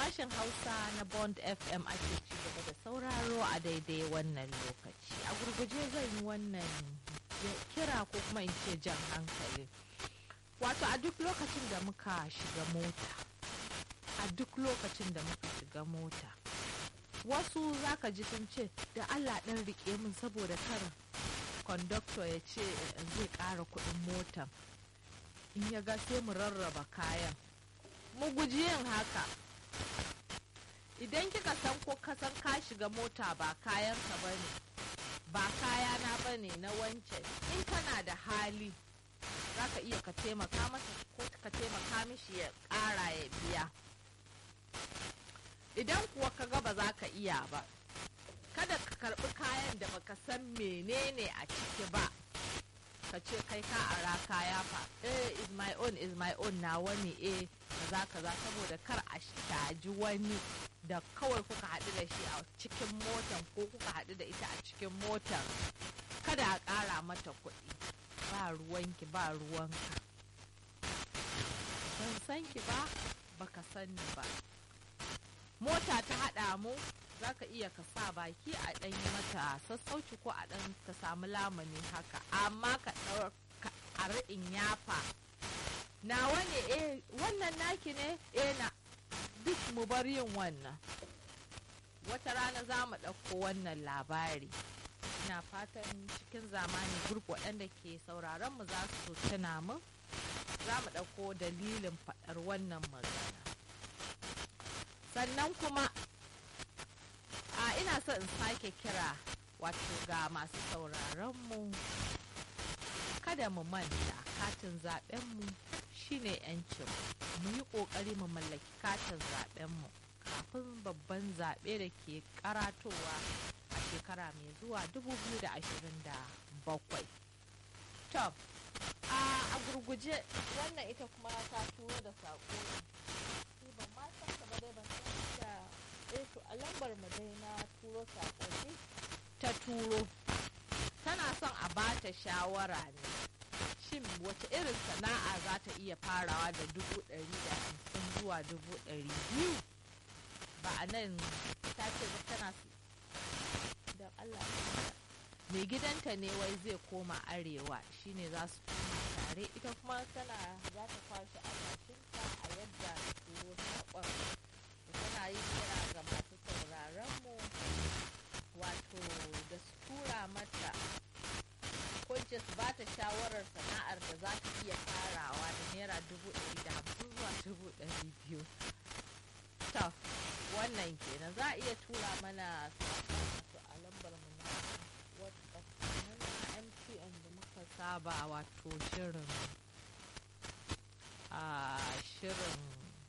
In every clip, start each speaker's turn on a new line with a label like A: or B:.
A: Sashen Hausa na Bond FM ake ci gaba da sauraro a daidai wannan lokaci. A gurguje zan yi wannan kira ko kuma in ce jan hankali. Wato a duk lokacin da muka shiga mota, a duk lokacin da muka shiga mota, wasu zaka ji sun ce da Allah ɗan rike min saboda kar kondokto ya ce zai ƙara kuɗin motan. In ya ga sai mu rarraba kayan. Mu guji yin haka. Idan kika san ko ka san ka shiga mota ba kayanka ba ne, ba kayana ba ne na wancan, in kana da hali za ka iya ka taimaka masa ko ka taimaka mishi ya ƙara ya biya. Idan kuwa ka ga ba za ka iya ba, kada ka karɓi kayan da baka san menene a ciki ba. ka ce kai ka ara kaya fa eh is my own is my own na wani eh kaza kaza saboda kar a shaji wani da kawai kuka haɗu da shi a cikin motan ko kuka haɗu da ita a cikin motan kada a ƙara mata kuɗi ba ruwanki ba ruwanka ban san ki ba baka sani ba mota ta haɗa mu za ka iya ka sa baki a ɗan yi mata sassauci ko a ɗan ka samu lamani haka amma ka a ri'in yafa nawa ne eh wannan naki ne eh na duk mu bar yin wannan wata rana za mu ɗauko wannan labari ina fatan cikin zamani gurb waɗanda ke sauraron mu za su tuna mu za mu ɗauko dalilin faɗar wannan magana sannan kuma a ina so in sake kira wato ga masu sauraron mu kada mu manta katin zaben mu shine yancin mu yi kokari mu mallaki katin zaben mu kafin babban zaɓe da ke karatowa a shekara mai zuwa 2027 to a gurguje wannan ita kuma ta turo da saƙo ne ban ma san ba dai ban san da eh to a lambar mu dai na turo sakonni ta turo tana son a bata shawara ne shin wace irin sana'a za ta iya farawa da dubu ɗari da hamsin zuwa dubu ɗari biyu ba a nan ta ce tana da Allah mai gidanta ne wai zai koma arewa shine za su koma tare ita kuma tana za ta kwashe albashinta a yadda turo saƙon tana yin kira ga masu sauraron mu wato da su tura mata ko su ba ta shawarar sana'ar da za ta iya farawa da naira dubu ɗari da hamsin zuwa dubu ɗari biyu to wannan kenan za a iya tura mana wato a lambar mu na whatsapp na mtn da muka saba wato shirin a shirin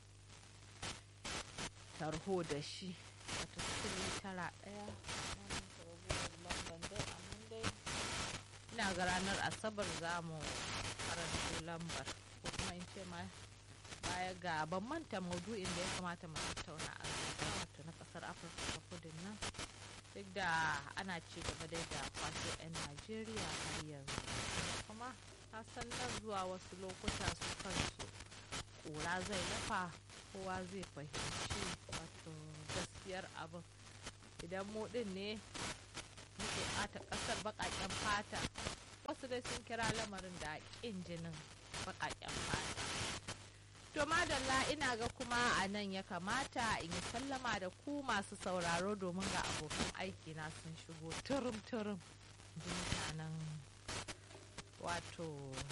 A: tarho da shi wata sifili tara ɗaya lambar dai amma dai ina ga ranar asabar za mu karanto lambar ko kuma in ce ma baya ga ban manta maudu'in da ya kamata mu tattauna a wato na kasar afirka ta kudin nan duk da ana ci gaba dai da kwaso 'yan najeriya har yanzu kuma san nan zuwa wasu lokuta su kansu kura zai lafa kowa zai fahimci wato gaskiyar abin idan mu din ne muke ɓata ƙasar baƙaƙen fata wasu dai sun kira lamarin da ƙin jinin baƙaƙen fata to madalla ina ga kuma a nan ya kamata in yi sallama da ku masu sauraro domin ga abokan aiki na sun shigo turum turum mutanen wato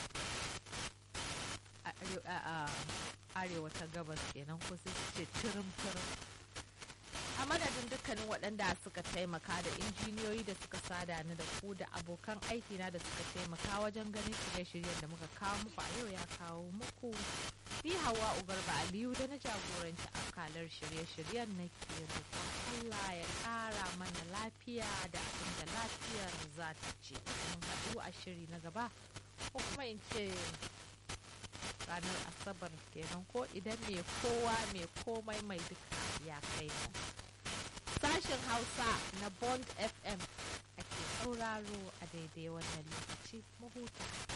A: arewa ta gabas kenan ko sai ce turum turum a madadin dukkanin waɗanda suka taimaka da injiniyoyi da suka sada ni da ku da abokan aikina da suka taimaka wajen ganin shirye-shiryen da muka kawo muku a yau ya kawo muku ni hawa ugarba aliyu da na jagoranci akalar shirye-shiryen na ke roƙon allah ya ƙara mana lafiya da abin da lafiyar za ta ce mun haɗu a shiri na gaba ko kuma in ce ranar asabar kenan ko idan mai kowa mai komai mai duka ya kai mu sashen hausa na bond fm ake sauraro a daidai wannan lokaci mahuta